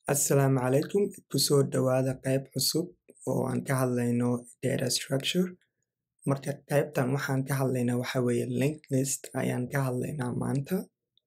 Assalaamu calaykum kusoo dhawaada qayb cusub oo aan ka hadlayno data structure marka qaybtan waxaan ka hadlaynaa waxa weeye linked list ayaan ka hadlaynaa maanta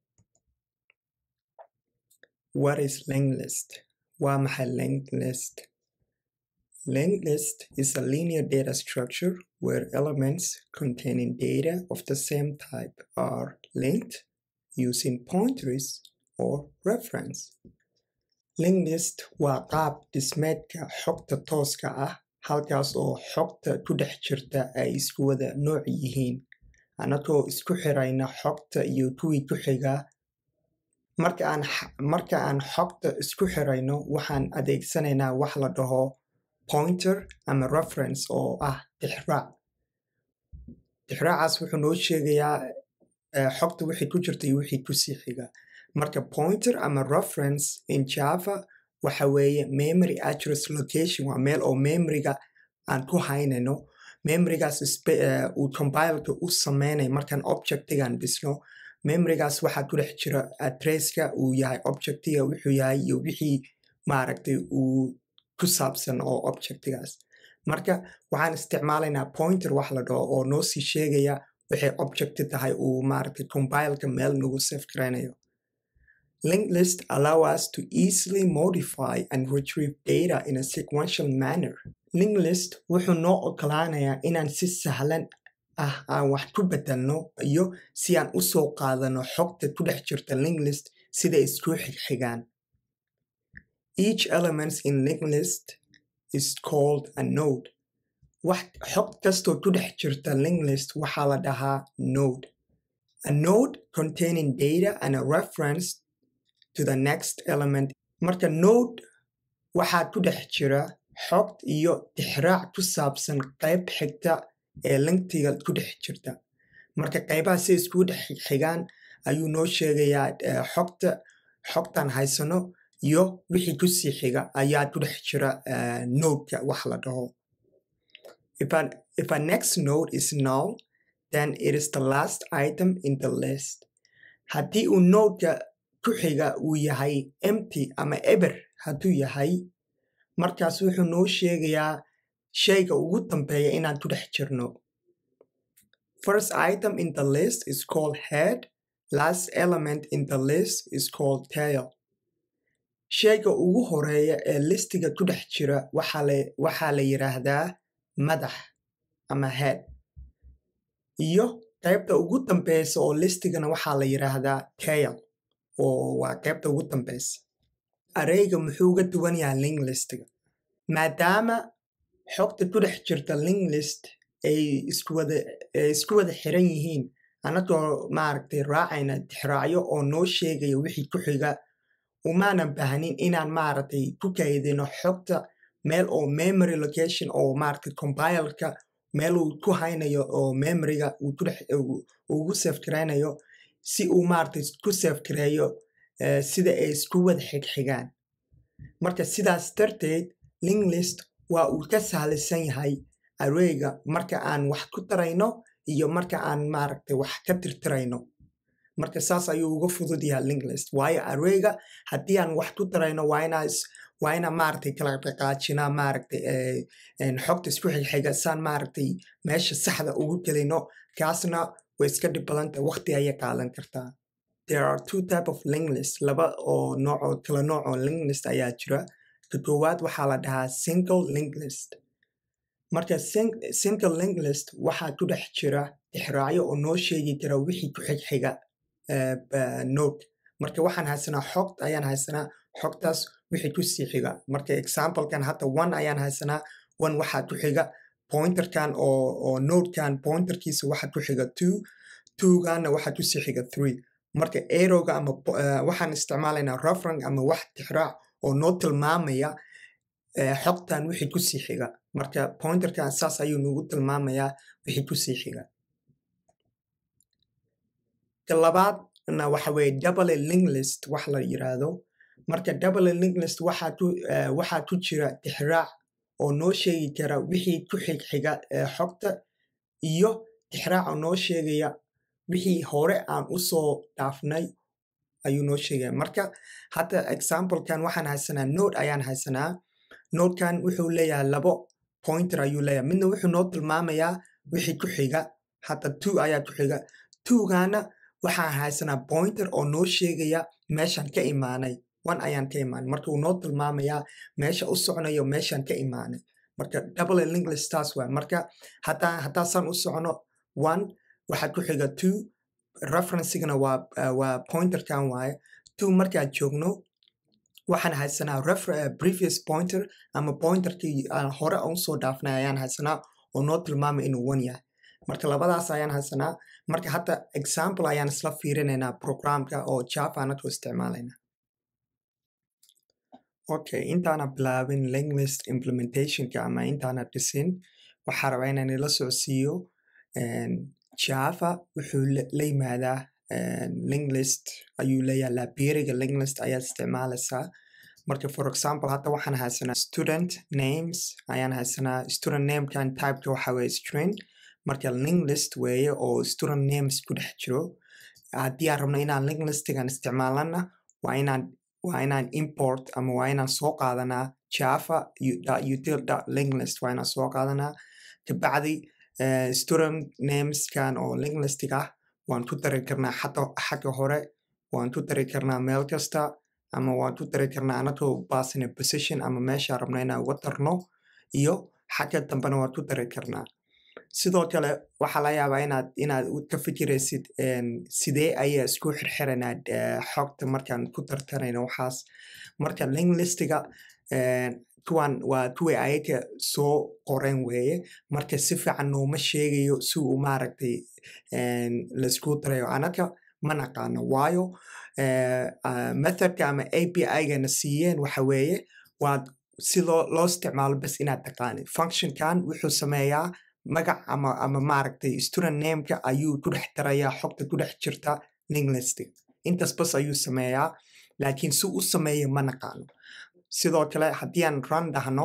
what is linked list waa maxay linked list linked list is a linear data structure where elements containing data of the same type are linked using pointers or reference linked list waa qaab dhismeedka xogta tooska ah halkaas oo xogta ku dhex jirta ay isku wada nooc yihiin anagoo isku xirayna xogta iyo kuwii ku xigaa marka aan marka aan xogta isku xirayno waxaan adeegsanaynaa wax la dhaho pointer ama reference oo ah tixraac tixraacaas wuxuu noo sheegayaa xogta wixii ku jirta iyo wixii kusii xiga marka pointer ama reference in java waxa weeye memory address location waa meel oo memoryga aan ku haynayno memorygaas uu compileka u sameynaya markaan objectigan dhisno memorygaas waxaa ku dhex jira addresska uu yahay objectiga wuxuu yahay iyo wixii maaragtay uu ku saabsan oo objectigaas marka waxaan isticmaalaynaa pointer wax la dhaho oo noo sii sheegaya waxay objecti tahay uu maaragtay compileka meel nagu save garaynayo Linked list allow us to easily modify and retrieve data in a sequential manner. Linked list wuxuu noo ogolaanayaa inaan si sahlan ah aan wax ku bedelno iyo si aan u soo qaadano xogta ku dhex jirta linked list sida isku xigaan. Each element in linked list is called a node. Wax xog kastoo ku dhex jirta linked list waxaa la dhahaa node. A node containing data and a reference to the next element marka node waxaa ku dhex jira xog iyo tixraac ku saabsan qayb xigta ee linktiga ku dhex jirta marka qaybaha si iskugu dhex xigaan ayuu noo sheegayaa xogta xogtan haysano iyo wixii kusii xiga ayaa ku dhex jira nodeka wax la dhaho if a, if a next node is null then it is the last item in the list haddii uu nodeka ku xiga uu yahay empty ama eber hadduu yahay markaas wuxuu noo sheegayaa shayga ugu dambeeya inaan ku dhex jirno first item in the list is called head last element in the list is called tail shayga ugu horeeya ee listiga ku dhex jira waxaa la yidhaahdaa madax ama head iyo qaybta ugu dambeysa oo listigana waxaa la yidhaahdaa tail oo waa qaybta ugu dambeysa areyga muxuu uga duwan yahay link listiga maadaama xogta ku dhex jirta link list ay iskuwada isku wada xiran yihiin anagoo maaragtay raacayna tixraacyo oo noo sheegaya wixii ku xiga umaanan baahnin inaan maaragtay ku kaydino xogta meel oo memory location oo maaragtay compileka meel uu ku haynayo oo memoryga uu ku dhex ugu save garaynayo si uu maaragtay ku save gareeyo sida ay isku wada xigxigaan marka sidaas darteed link list waa uu ka sahlaysan yahay areyga marka aan wax ku darayno iyo marka aan maaragtay wax ka tirtirayno marka saas ayuu uga fudud yahay link list waayo areyga haddii aan wax ku darayno waa inaa waa inaa maaragtay kala dhaqaajinaa maaragtay xogta isku xigxiga saan maaragtay meesha saxda ugu gelino kaasna way iska dhib badanta waqti ayay qaadan kartaa there are two type of link list laba oo nooc oo kala nooc oo link list ayaa jira ka koowaad waxaa la dhahaa single link list marka single link list waxaa ku dhex jira tixraacyo oo noo sheegi kara wixii ku xigxiga node marka waxaan haysanaa xog ayaan haysanaa xogtaas wixii ku sii xiga marka examplekan hadda one ayaan haysanaa one waxaa ku xiga pointerkan oo oo nodekan pointerkiisa waxaa ku xiga two twogana waxaa ku sii xiga three marka arrowga ama waxaan isticmaalaynaa reference ama wax tixraac oo noo tilmaamaya xogtan wixii ku sii xiga marka pointerkan saas ayuu nagu tilmaamayaa wixii ku sii xiga ka labaadna waxa weeye double link list wax la yiraahdo marka double link list waxaa ku waxaa ku jira tixraac oo noo sheegi kara wixii ku xigxiga xogta iyo tixraac oo noo sheegaya wixii hore aan usoo dhaafnay ayuu noo sheegaya marka hadda examplekan waxaan haysanaa node ayaan haysanaa nodekan wuxuu leeyahay labo pointer ayuu leeyahay midna wuxuu noo tilmaamayaa wixii ku xiga hadda two ayaa ku xiga twogana waxaan haysanaa pointer oo noo sheegaya meeshaan ka imaanay one ayaan ka imaanay marka uu noo tilmaamayaa meesha u soconayo meeshaan ka imaanay marka double english taas waay marka hadaa haddaasaan u socono one waxaa ku xiga two referencigana waa uh, waa pointerkan waaye two markaan joogno waxaan haysanaa previous pointer ama pointerkii aan hore usoo dhaafnay ayaan haysanaa oo noo tilmaamay inuu one yahay marka labadaas ayaan haysanaa marka hadda example ayaan isla fiirinaynaa programka oo java anagoo isticmaalayna okay intaana bilaabin linglist implementationka ama intaana dhisin waxaa rabaa inaan ila socodsiiyo java wuxuu la yimaadaa linglist ayuu leeyahay librariga linglist ayaad isticmaalaysaa marka for example hadda waxaan haysanaa student names ayaan haysanaa student namekan typeka waxa weye string marka linglist weeye oo student names ku dhex jiro haddii aan rabno inaan linglistigan isticmaalana waa inaan waa inaan import ama waa inaan soo qaadanaa java util linglist waa inaan soo qaadanaa kabacdi student nameskan oo linglistig ah waan ku dari karnaa xagga hore waan ku dari karnaa meel kasta ama waan ku dari karnaa anagoo baasina position ama meesha rabna inaan uga darno iyo xagga dambena waan ku dari karnaa sidoo kale waxaa laga yaabaa inaad inaad ka fikiraysid sidee ayaa isku xirxiranaa xogta markaan ku tartanayno waxaas marka linglistiga kuwan waa kuwii ayaga soo qoren weeye marka si fiican nooma sheegayo si uu maaragtay laisku darayo anaga ma naqaano waayo methodka ama a p i-gana siiyeen waxa weeye waad si loo loo isticmaalo bas inaad taqaanid functionkan wuxuu sameeyaa magac ama ama maaragtay student nameka ayuu ku dhex darayaa xogta ku dhex jirta linglistig intaas bas ayuu sameeyaa laakiin si u sameeya ma naqaano sidoo kale haddii aan run dhahno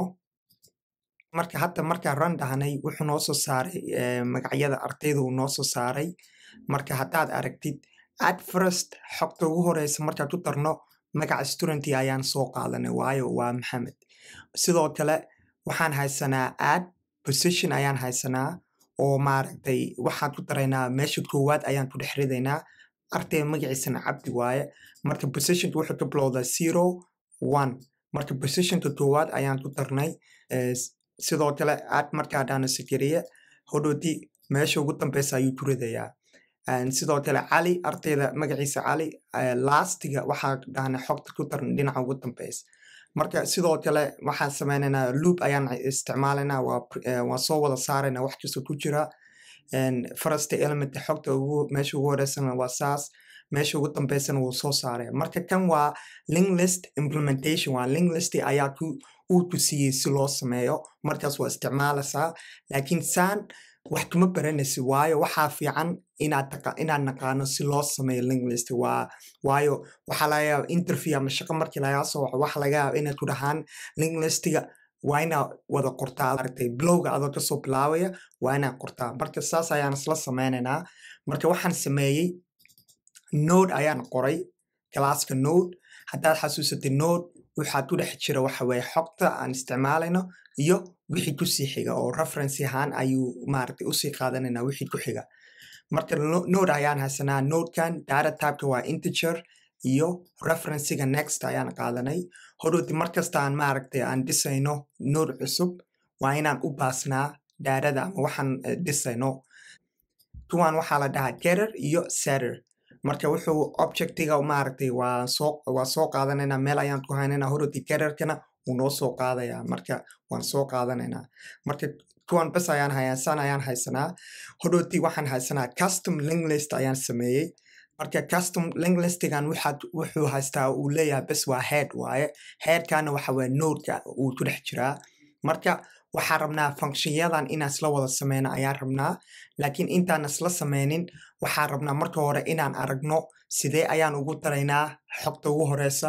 marka hadda markaan run dhahnay wuxuu noo soo saaray magacyada ardayda uu noo soo saaray marka haddaad aragtid ad first xogta ugu horeysa markaan ku darno magaca studenty ayaan soo qaadanay waayo waa maxamed sidoo kale waxaan haysanaa ad position ayaan haysanaa oo maaragtay waxaan ku daraynaa meesha koowaad ayaan ku dhex ridaynaa ardayga magaciisana cabdi waaye marka positionka wuxuu ka bilowdaa zero one marka positionka koowaad ayaan ku darnay sidoo kale ad markaa dhaana sekeriye hodhooti meesha ugu dambeysa ayuu ku ridayaa sidoo kale cali ardayda magaciisa cali lastiga waxaa dhahna xogta ku daran dhinaca ugu dambeysa marka sidoo kale waxaan sameynaynaa loop ayaan isticmaalaynaa waan soo wada saaraynaa wax kasta ku jira first element xogta ugu meesha ugu horeysana waa saas meesha ugu dambeysana wuu soo saaraya marka kan waa linglist implementation waa linglist ayaa ku uu ku siiyey si loo sameeyo markaas waa isticmaalaysaa laakiin saan wax kuma baranaysi waayo waxaa fiican inaad inaad naqaano si loo sameeyo linglist waa waayo waxaa laga yaaba interview ama shaqo markii lagaa soo waco waxa laga yaaba inaad ku dhahaan linglistiga waa inaa wada qortaa aragtay blowga adoo kasoo bilaabaya waa inaa qortaa marka saas ayaan isla sameynaynaa marka waxaan sameeyey node ayaan qoray galaaska node haddaad xasuusatay node waxaa ku dhex jira waxa weye xogta aan isticmaalayno iyo wixii kusii xiga oo reference ahaan ayuu maaragtay usii qaadanayna wixii ku xiga marka node ayaan haysanaa nodekan data typeka waa integer iyo referencega next ayaan qaadanay hodhowti markasta aan maaragtay aan dhisayno node cusub waa inaan u baasnaa daarada ama waxaan dhisayno kuwan waxaa la dhahaa getter iyo setter marka wuxuu objectiga maaragtay waa soo waa soo qaadanaynaa meel ayaan ku haynaynaa horoti getterkana wuu noo soo qaadayaa marka waan soo qaadanaynaa marka kuwan bes ayaan haysan ayaan haysanaa hodhowti waxaan haysanaa custom linglist ayaan sameeyey marka custom linglistigan waxaad wuxuu haystaa uu leeyahay bes waa head waaye headkana waxa weye nodeka uu ku dhex jiraa marka waxaan rabnaa functionyadan inaan isla wada sameyno ayaan rabnaa laakiin intaan isla sameynin waxaan rabnaa marka hore inaan aragno sidee ayaan ugu daraynaa xogta ugu horeysa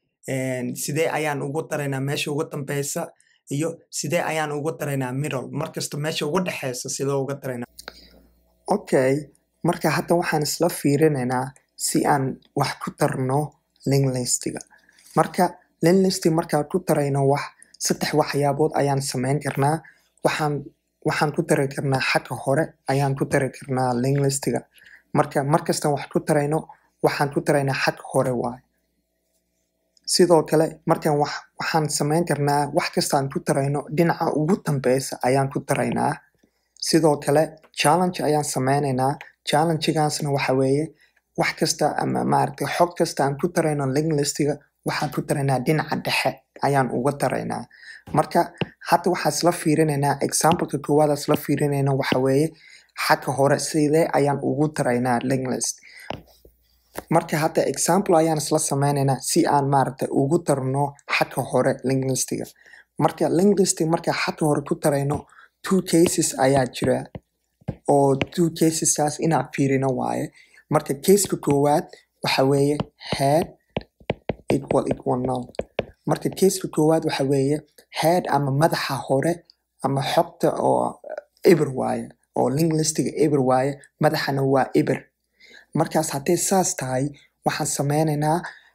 sidee ayaan ugu daraynaa meesha ugu dambeysa iyo sidee ayaan ugu daraynaa middle markasta meesha ugu dhexeysa sidee uga daraynaa okay marka hadda waxaan isla fiirinaynaa si aan wax ku tarno link listiga marka link listi markaan ku tarayno wax saddex waxyaabood ayaan samayn karnaa waxaan waxaan ku tari karnaa xagga hore ayaan ku tari karnaa link listiga marka markastaan wax ku tarayno waxaan ku taraynaa xagga hore waaye sidoo kale markaan wax waxaan samayn karnaa wax kastaan ku tarayno dhinaca ugu dambeysa ayaan ku taraynaa sidoo kale challenge ayaan sameynaynaa challengegaasna waxa weeye wax kasta ama maaragtay xog kasta aan ku tarayno link listiga waxaan ku taraynaa dhinaca dhexe ayaan uga taraynaa marka hadda waxaa isla fiirinaynaa exampleka koowaad isla fiirinayna waxa weeye xagga hore sidee ayaan ugu taraynaa link list marka hadda example ayaan isla sameynaynaa si aan maaragtay ugu tarno xagga hore link listiga marka link listiga marka xagga hore ku tarayno two cases ayaa jira oo two casesaas inaan fiirino waaye marka caseka koowaad waxa weeye head equal equal null marka caseka koowaad waxa weeye head ama madaxa hore ama xogta oo eber waaye oo link listiga eber waaye madaxana waa eber markaas hadday saas tahay waxaan sameynaynaa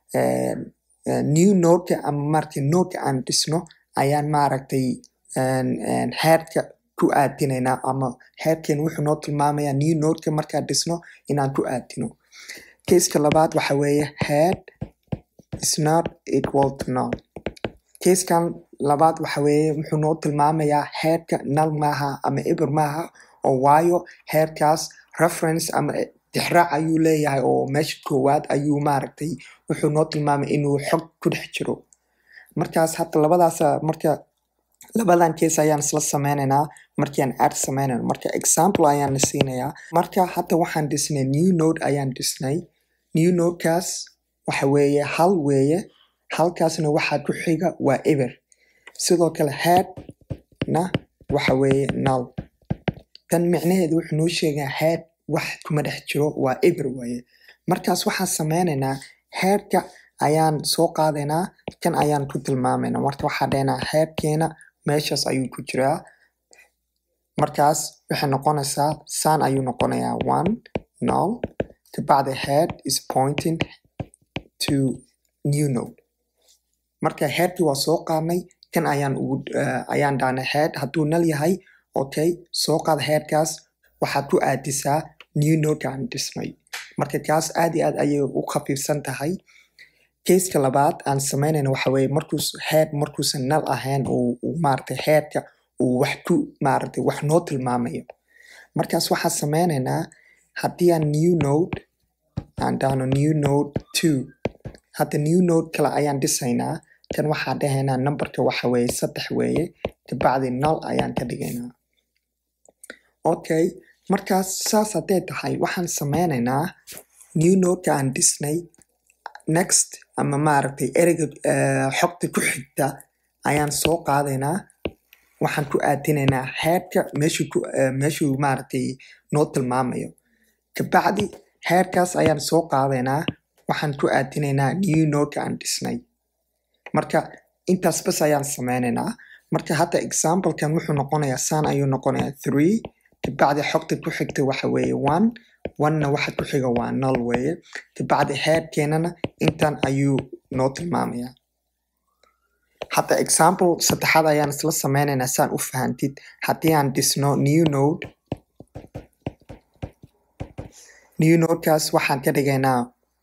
new nodeka ama maaragtay nodeka aan dhisno ayaan maaragtay headka ku aadinaynaa ama headken wuxuu noo tilmaamayaa new nodeka markaan dhisno inaan ku aadino caseka labaad waxa weeye head is not equal to null caskan labaad waxa weeye wuxuu noo tilmaamayaa headka null maaha ama eber maaha oo waayo headkaas reference ama tixraac ayuu leeyahay oo meesha koowaad ayuu maaragtay wuxuu noo tilmaamay inuu xog ku dhex jiro markaas hadda labadaas marka labadan case ayaan isla sameynaynaa markiaan add sameynayno marka example ayaan la siinayaa marka hadda waxaan dhisnay new node ayaan dhisnay new nodekaas waxa weeye hal weeye halkaasna waxaa ku xiga waa eber sidoo kale head na waxa weeye null tan micnaheedu wuxuu noo sheegaa head wax kuma dhex jiro waa eber waaye markaas waxaan sameynaynaa headka ayaan soo qaadaynaa kan ayaan ku tilmaamaynaa marka waxaa dhaynaa headkeena meeshaas ayuu ku jiraa markaas waxay noqonaysaa san ayuu noqonayaa one null kabacdi head is pointing to new node marka headkii waa soo qaadnay kan ayaan ugu ayaan dhahnay head hadduu nal yahay okay soo qaad headkaas waxaad ku aadisaa new nodeka aan dhisnay marka kaas aad iyo aad ayay u khafiifsan tahay caseka labaad aan sameynayna waxa weeye markuus head markuusan nal ahayn uu maaragtay headka uu wax ku maaragtay wax noo tilmaamayo markaas waxaan sameynaynaa haddii aan new node aan dhahno new node two hadda new node kale ayaan dhisaynaa kan waxaa dhahaynaa numberka waxa weeye saddex weeye kabacdi null ayaan ka dhigaynaa okay markaas saas hadday tahay waxaan sameynaynaa new nodeka aan dhisnay next ama maaragtay ereyga xogta ku xigta ayaan soo qaadaynaa waxaan ku aadinaynaa headka meeshuu ku meeshuu maaragtay noo tilmaamayo kabacdi headkaas ayaan soo qaadaynaa waxaan ku aadinaynaa new nodeka aan dhisnay marka intaas bas ayaan sameynaynaa marka hadda examplekan wuxuu noqonayaa san ayuu noqonayaa three kabacdi xogta ku xigta waxa weeye one one-na waxa ku xiga waa null weeye kabacdi headkeenana intan ayuu noo tilmaamayaa hadda example saddexaad ayaan isla sameynaynaa saan u fahantid haddii aan dhisno new node new nodekaas waxaan ka dhigaynaa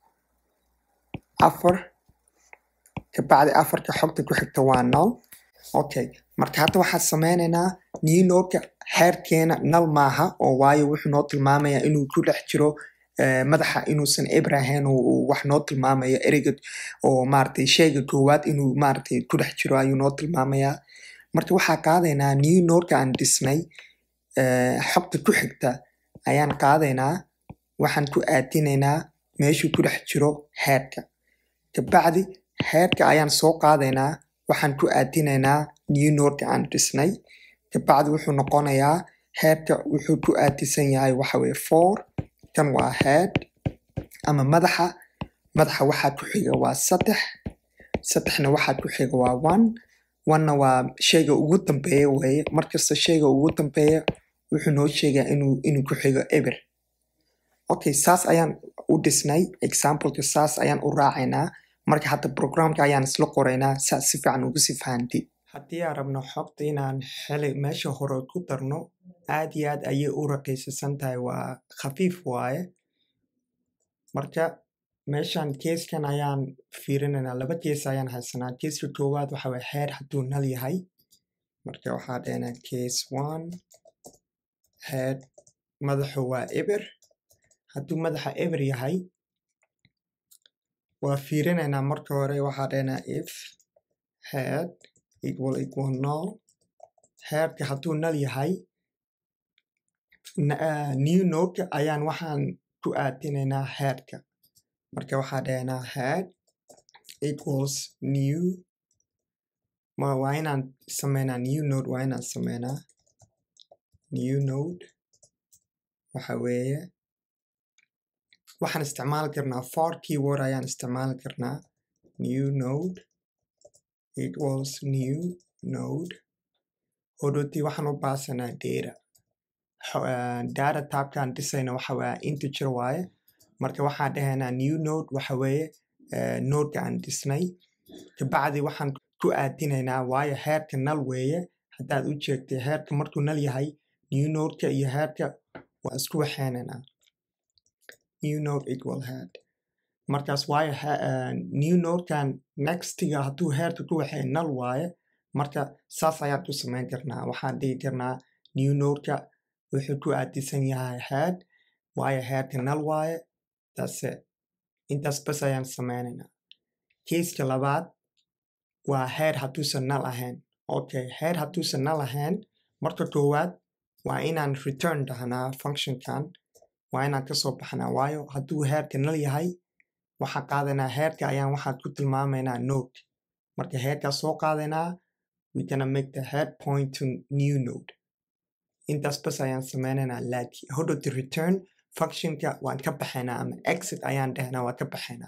afar kabacdi afarka xogta ku xigta waa null okay marka hadda waxaan sameynaynaa new nodeka heerkeena null maaha oo waayo wuxuu noo tilmaamayaa inuu ku dhex jiro madaxa inuusan eber ahayn uu wax noo tilmaamayo ereyga oo maaragtay sheyga koowaad inuu maaragtay ku dhex jiro ayuu noo tilmaamayaa marka waxaa qaadaynaa new nodeka aan dhisnay xogta ku xigta ayaan qaadaynaa waxaan ku aadinaynaa meeshuu ku dhex jiro headka kabacdi headka ayaan soo qaadaynaa waxaan ku aadinaynaa new nodeka aan dhisnay kabacdi wuxuu noqonayaa headka wuxuu ku aadisan yahay waxa weye four kan waa head ama madaxa madaxa waxaa ku xiga waa saddex saddexna waxaa ku xiga waa one one-na waa sheyga ugu dambeeya weeye markasta sheyga ugu dambeeya wuxuu noo sheegaa inuu inuu ku xigo eber okay saas ayaan u dhisnay exampleka saas ayaan u raacaynaa marka hadda programka ayaan isla qoraynaa saas si fiican ugu si fahantid haddii aan rabno xogta inaan xili meesha hore ku darno aad iyo aad ayay u raqiisasan tahay waa khafiif waaye marka meeshan keeskan ayaan fiirinaynaa laba kees ayaan haysanaa keeska koowaad waxa waye heer hadduu nal yahay marka waxaa dhahnaa case one head madaxu waa eber hadduu madaxa eber yahay waa fiirinaynaa marka hore waxaa dhahnaa if head equal equal null headka hadduu nal yahay new nodeka ayaan waxaan ku aadinaynaa headka marka waxaa dhahnaa head equals new ma waa inaan sameynaa new node waa inaan sameynaa new node waxa weeye waxaan isticmaali karnaa for keyword ayaan isticmaali karnaa new node equals new node hodoti waxaan u baasanaa data data tabkaan dhisayna waxa waa integer waaye marka waxaan dhahaynaa new node waxa weeye nodeka aan dhisnay kabacdi waxaan ku aadinaynaa waayo heerka nal weeye haddaad u jeegtay heerka markuu nal yahay new nodeka iyo heerka waa isku waxeynaynaa new node equal head markaas waayo new nodekan nextiga hadduu heerka ku waxay nal waaye marka saas ayaan ku samayn karnaa waxaan dhihi karnaa new nodeka wuxuu ku aadisan yahay head waayo heerka nal waaye tase intaas bas ayaan sameynaynaa keiska labaad waa heer hadduusan nal ahayn okay heer hadduusan nal ahayn marka koowaad waa inaan return dhahnaa functionkan waa inaan kasoo baxnaa waayo hadduu heerka nal yahay waxaan qaadanaa heerka ayaan waxaan ku tilmaamaynaa node marka heerkaa soo qaadaynaa we gonna make the head point to new node intaas bas ayaan sameynaynaa laakiin hodhowti return functionka waan ka baxaynaa ama exit ayaan dhahnaa waan ka baxaynaa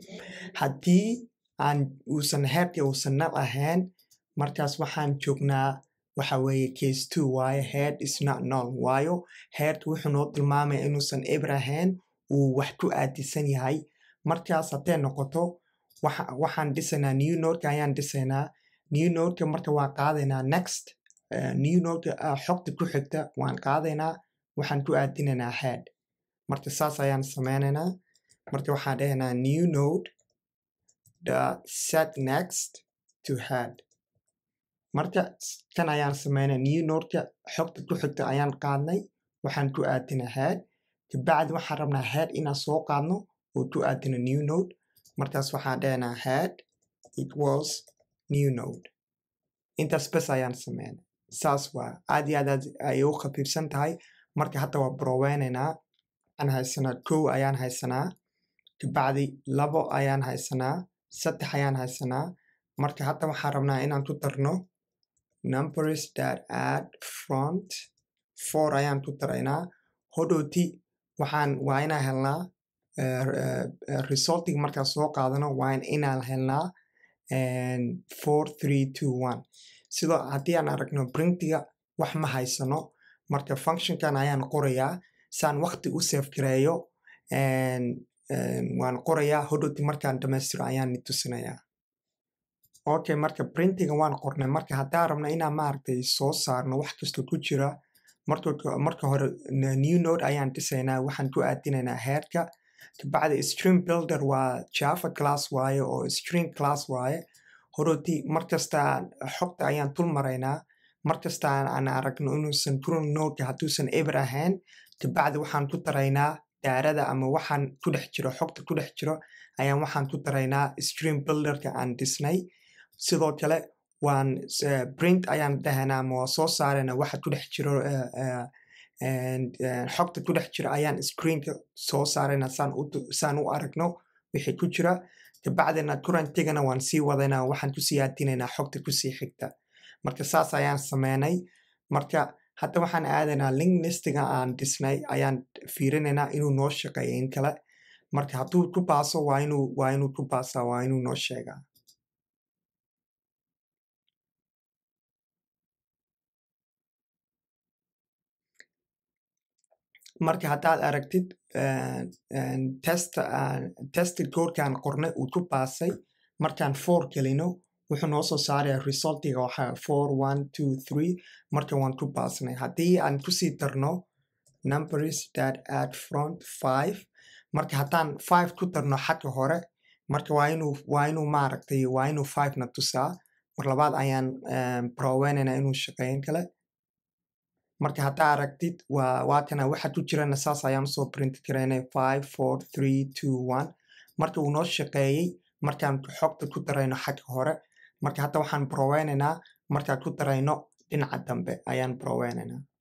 haddii aan uusan heerka uusan nal ahayn markaas waxaan joognaa waxa weeye case two waayo head is not null waayo heerka wuxuu noo tilmaamaya inuusan eber ahayn uu wax ku aadisan yahay markaas haddee noqoto waxaan dhisaynaa new nodeka ayaan dhisaynaa new nodeka marka waan qaadaynaa next new nodeka xogta ku xigta waan qaadaynaa waxaan ku aadinaynaa head marka saas ayaan sameynaynaa marka waxaan dhahaynaa new node the set next to head marka kan ayaan sameynay new nodeka xogta ku xigta ayaan qaadnay waxaan ku aadinaa head kabacdi waxaan rabnaa head inaan soo qaadno oo ku aadino new node markaas waxaan dhahaynaa head equals new node intaas bes ayaan sameynay saas waa aad iyo aad ayay u khafiifsan tahay marka hadda waa broweynaynaa waxaan haysanaa kow ayaan haysanaa kabacdi labo ayaan haysanaa saddex ayaan haysanaa marka hadda waxaan rabnaa inaan ku darno numbers that add front four ayaan ku daraynaa hodhowti waxaan waa inaan helnaa resultiga markaan soo qaadano waa inaan helnaa four three two one sidoo haddii aan aragno printiga wax ma haysano marka functionkan ayaan qorayaa saan waqti u save gareeyo waan qorayaa hodhowti markaan dhamaystiro ayaan ni tusinayaa okay marka printiga waan qornay marka haddaan rabno inaan maaragtay soo saarno wax kastoo ku jira marka hore new node ayaan dhisaynaa waxaan ku aadinaynaa heerka kabacdi stream builder waa java class waaye oo stream class waaye horoti markasta xogta ayaan tul maraynaa markasta aan aragno inuusan turin nodeka hadduusan eber ahayn kabacdi waxaan ku daraynaa daarada ama waxaan ku dhex jiro xogta ku dhex jiro ayaan waxaan ku daraynaa stream builderka aan dhisnay sidoo kale waan print ayaan dhahanaa ama waa soo saarayna waxa ku dhex jiro xogta ku dhex jira ayaan screenka soo saarayna saan u aragno wixii ku jira kabacdina kurantigana waan sii wadaynaa waxaan kusii aadinaynaa xogta kusii xigta marka saas ayaan sameynay marka hadda waxaan aadaynaa link listiga aan dhisnay ayaan fiirinaynaa inuu noo shaqeeyo in kale marka hadduu ku baaso waa inuu waa inuu ku baasaa waa inuu noo sheegaa marka haddaad aragtid test tested codekan qornay uu ku baasay markaan four gelino wuxuu noo soo saaraya resultiga waxaa four one two three marka waan ku baasnay haddii aan kusii darno numbers that add front five marka haddaan five ku darno xagga hore marka waa inuu waa inuu maaragtay waa inuu five na tusaa mar labaad ayaan proweynayna inuu shaqeyn kale marka haddaa aragtid waa waa kana waxa ku jirana saas ayaan usoo print garaynay five four three two one marka uu noo shaqeeyey markaan xogta ku darayno xagga hore marka hadda waxaan broweynaynaa markaan ku darayno dhinaca dambe ayaan broweynaynaa